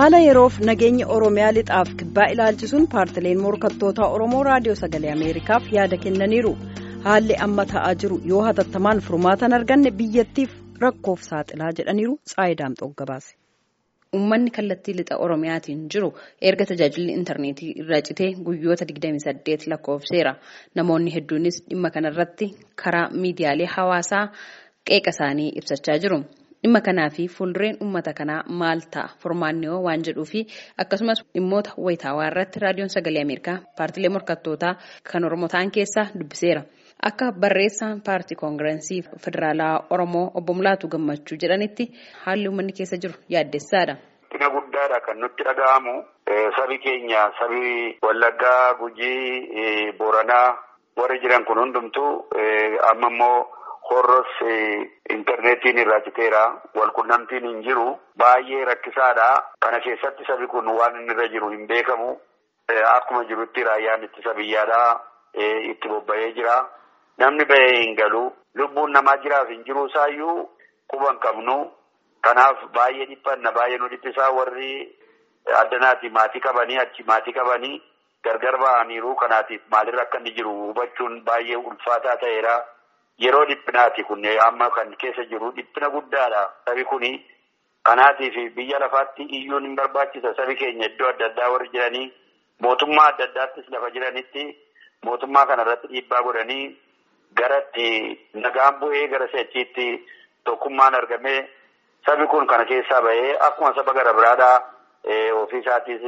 haala yeroof nageenya oromiyaa lixaaf kibbaa ilaalchisuun paartileen morkattoota oromoo raadiyoo sagalee ameerikaaf yaada kennaniiru haalli amma ta'aa jiru yoo hatattamaan furmaatan arganne biyyattiif rakkoof saaxilaa jedhaniiru xaayidaamxoo gabaase. Uummanni kallattii lixa Oromiyaatiin jiru erga tajaajilli intarneetii irraa citee guyyoota 28 lakkoofseera. Namoonni hedduunis dhimma kanarratti karaa miidiyaalee hawaasaa qeeqa isaanii ibsachaa jiru. Dhimma kanaa fi fuuldureen uummata kanaa maal ta'a furmaannoo waan jedhuu fi akkasumas dhimmoota wayitaawaa irratti raadiyoon sagalee Ameerikaa paartilee morkattootaa kan Oromoo ta'an keessaa dubbiseera. Akka barreessaan paartii koongirensii federaalaa Oromoo obbo Mulaatu Gammachuu jedhanitti haalli uummanni keessa jiru yaaddessaadha. Dhina guddaadha kan nutti dhaga'amu sabi keenya sabi Wallaggaa, Gujii, Booranaa warri jiran kun hundumtuu amma immoo horros intarneetiin irraa citeera walqunnamtiin hin jiru baay'ee rakkisaadha. Kana keessatti sabi kun waan inni irra jiru hin beekamu. Akkuma jirutti raayyaan ittisa biyyaadhaa itti bobba'ee jira. Namni bahee hin galu. Lubbuun namaa jiraaf hin jiru isaayyuu quban qabnu. Kanaaf baay'ee dhiphanna baay'ee nu dhiphisaa warri addanaati maatii qabanii achi maatii qabanii gargar ba'aniiru kanaatiif maalirra akka inni jiru hubachuun baay'ee ulfaataa ta'eera. Yeroo dhiphinaati kun amma kan keessa jiru dhiphina guddaadha. Sabi kuni kanaatiif biyya lafaatti iyyuun hin barbaachisa. Sabi keenya iddoo adda addaa warri jiranii mootummaa adda addaattis lafa jiranitti mootummaa kanarratti dhiibbaa godhanii garatti nagaan bu'ee gara seechiitti tokkummaan argamee sabi kun kana keessaa bahee akkuma saba gara biraadhaa ofiisaatis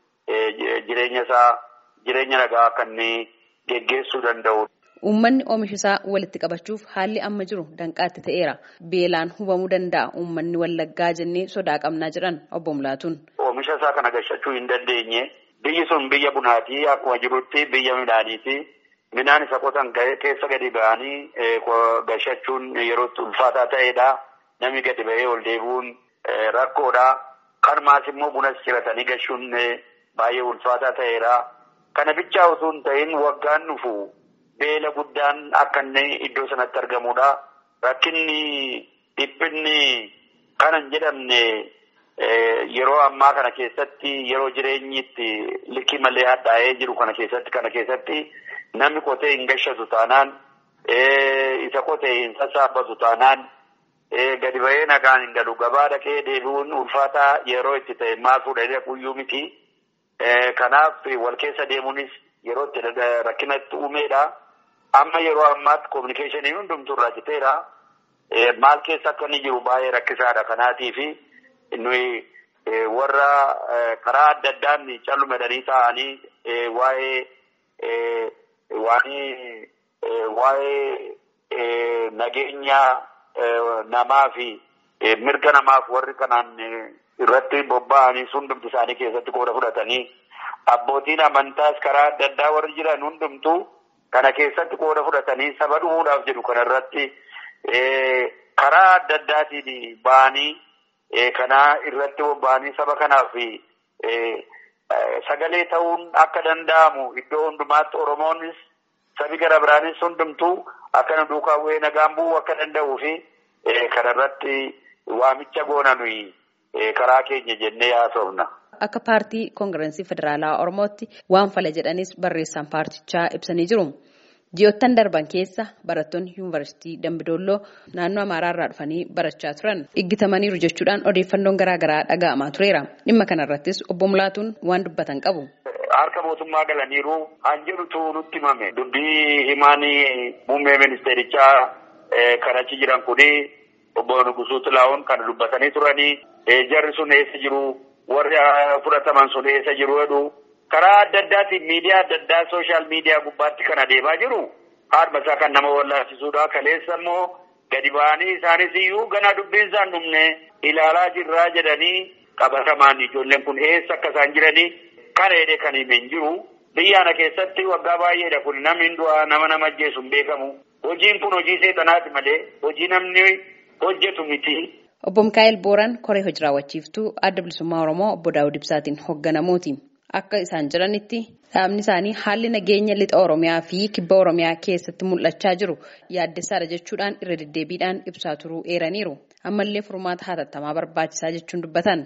jireenya isaa jireenya nagaa akka inni geggeessuu danda'u. Uummanni oomisha isaa walitti qabachuuf haalli amma jiru danqaatti ta'eera. Beelaan hubamuu danda'a uummanni wallaggaa jennee sodaa qabnaa jedhan obbo Mulaatuun. Oomisha isaa kana gashachuu hin dandeenye. Biyyi sun biyya bunaati akkuma jirutti biyya midhaaniiti. Midhaan isa qotan keessa gadi ba'anii gashachuun yerootti ulfaataa ta'edha. Namni gadi ba'ee ol deebi'uun rakkoodha. Kanumaas immoo bunas ciratanii gashuun baay'ee ulfaataa ta'eera. Kana bichaa osoo hin ta'in waggaan dhufu beela guddaan akka inni iddoo sanatti argamudha. Rakkinni dhiphinni kana hin jedhamne yeroo ammaa kana keessatti yeroo jireenyi itti likkii malee hadhaa'ee jiru kana keessatti kana keessatti namni qotee hin gashatu taanaan isa qotee hin sassaabbatu taanaan gadi ba'ee nagaan hin galu gabaa dhaqee deebi'uun ulfaataa yeroo itti ta'e maal fuudhanii dhaquuyyuu miti. Kanaaf wal keessa deemuunis yeroo itti rakkina itti uumeedha. Amma yeroo ammaatti kominikeeshiniin hundumtuu irraa citeera. Maal keessa akka inni jiru baay'ee rakkisaadha. Kanaatiif nuyi warra karaa adda addaan callumadanii taa'anii waa'ee waa'ee nageenya namaa fi mirga namaaf warri kanaan irratti bobba'anii hundumti isaanii keessatti qooda fudhatanii abbootiin amantaas karaa adda addaa warri jiran hundumtuu kana keessatti qooda fudhatanii saba dhumuudhaaf jedhu kanarratti karaa adda addaatiin ba'anii kanaa irratti bobba'anii saba kanaaf sagalee ta'uun akka danda'amu iddoo hundumaatti oromoonis sabi gara biraanis hundumtuu akka nu duukaa bu'ee nagaan bu'uu akka danda'uu fi kanarratti waamicha goona nuyi karaa keenya jennee haasofna. Akka paartii koongirensii federaalaa Oromootti waan fala jedhanis barreessaan paartichaa ibsanii jiru. Ji'oottan darban keessa barattoonni yuunivarsiitii Dambidolloo naannoo Amaaraarraa dhufanii barachaa turan iggitamaniiru jechuudhaan odeeffannoon garaagaraa dhaga'amaa tureera. Dhimma kanarrattis obbo Mulaatuun waan dubbatan qabu. Harka mootummaa galaniiru han jedhutu nutti himame. Dubbii himaanii muummee ministeerichaa kan achi jiran kuni obbo Nugusuu Tilaa'oon kan dubbatanii turanii jarri sun eessa jiru warri fudhataman sun eessa jiru jedhu karaa adda addaatiin miidiyaa adda addaa sooshaal miidiyaa gubbaatti kan adeemaa jiru haadha isaa kan nama wallaasisuudha kaleessa immoo gadi ba'anii isaanis iyyuu ganaa dubbiin isaan dhumne ilaalaa jirraa jedhanii qabatamaan ijoolleen kun eessa akka isaan jiranii kana jedhee kan hime hin jiru biyyaana keessatti waggaa baay'eedha kun namni du'aa nama nama ajjeesu hin beekamu hojiin kun hojii seexanaati malee hojii namni hojjetu miti. Obbo Mikaa'el Booran koree hojii raawwachiiftuu adda bilisummaa Oromoo obbo Daawud Ibsaatiin hoogganamuuti. Akka isaan jiranitti dhaabni isaanii haalli nageenya lixa Oromiyaa fi kibba Oromiyaa keessatti mul'achaa jiru yaaddessaadha jechuudhaan irra deddeebiidhaan ibsaa turuu eeraniiru. Ammallee furmaata hatattamaa barbaachisaa jechuun dubbatan.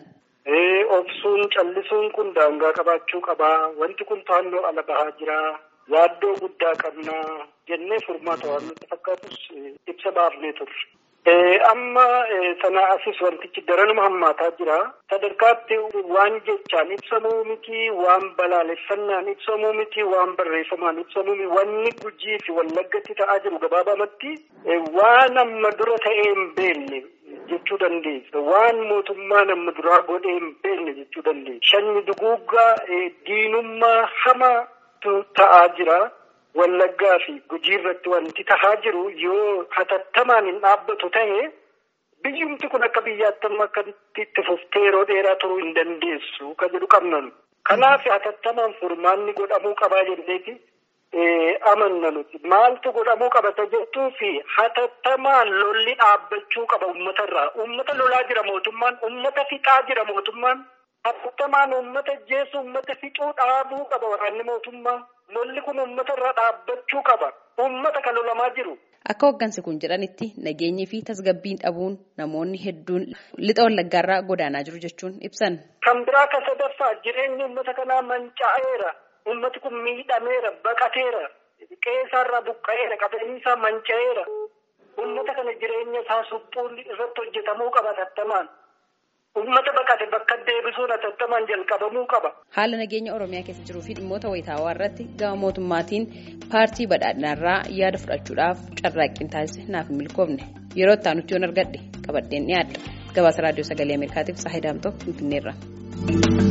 Obsuun callisuun kun daangaa qabaachuu qabaa. Wanti kun to'annoo ala bahaa jira. Yaaddoo guddaa qabnaa jennee furmaata waan nutti fakkaatus ibsa baafnee turre. Amma sana asis wantichi daranuma hammaataa jira. Sadarkaatti waan jechaan ibsamuu miti, waan balaaleffannaan ibsamuu miti, waan barreeffamaan ibsamuu miti, wanni gujii fi wallaggatti ta'aa jiru gabaabamatti waan amma dura ta'ee hin beekne jechuu dandeessa. Waan mootummaan amma duraa godhee hin beekne jechuu dandeessa. Shanni duguuggaa diinummaa hamaatu ta'aa jira. Wallaggaa fi gujii irratti wanti tahaa jiru yoo hatattamaan hin dhaabbatu ta'e biyyumti kun akka biyyaatti amma akka itti fuftee yeroo dheeraa turuu hin dandeessu kan jedhu qabnan. Kanaaf hatattamaan furmaanni godhamuu qabaa jenneeti amanna nuti. Maaltu godhamuu qabata jettuu fi hatattamaan lolli dhaabbachuu qaba uummatarraa. Uummata lolaa jira mootummaan, uummata fixaa jira mootummaan. Hatattamaan uummata jeessu uummata fixuu dhaabuu qaba waraanni mootummaa. Lolli kun uummata irraa dhaabbachuu qaba. Uummata kan lolamaa jiru. Akka hoggansi kun jedhanitti nageenyi fi tasgabbiin dhabuun namoonni hedduun lixa wallaggaarraa godaanaa jiru jechuun ibsan. Kan biraa kan sadaffaa jireenyi uummata kanaa manca'eera. Uummati kun miidhameera, baqateera. Qe'eerraa buqqa'eera, qabeenyi isaa manca'eera. Uummata kana jireenya isaa suphuun irratti hojjetamuu qaba hatattamaan. Uummata baqate bakka deebisuun hatattamaan jalqabamuu qaba. Haala nageenya Oromiyaa keessa jiruu fi dhimmoota wayitaawaa irratti gama mootummaatiin paartii badhaadhinaarraa yaada fudhachuudhaaf carraaqqiin taasise naaf hin milkoofne. Yeroo itti aanutti yoon argadhe qabadheen dhiyaadha. Gabaasa Raadiyoo Sagalee Ameerikaatiif Saahidaamtoo Finfinneerra.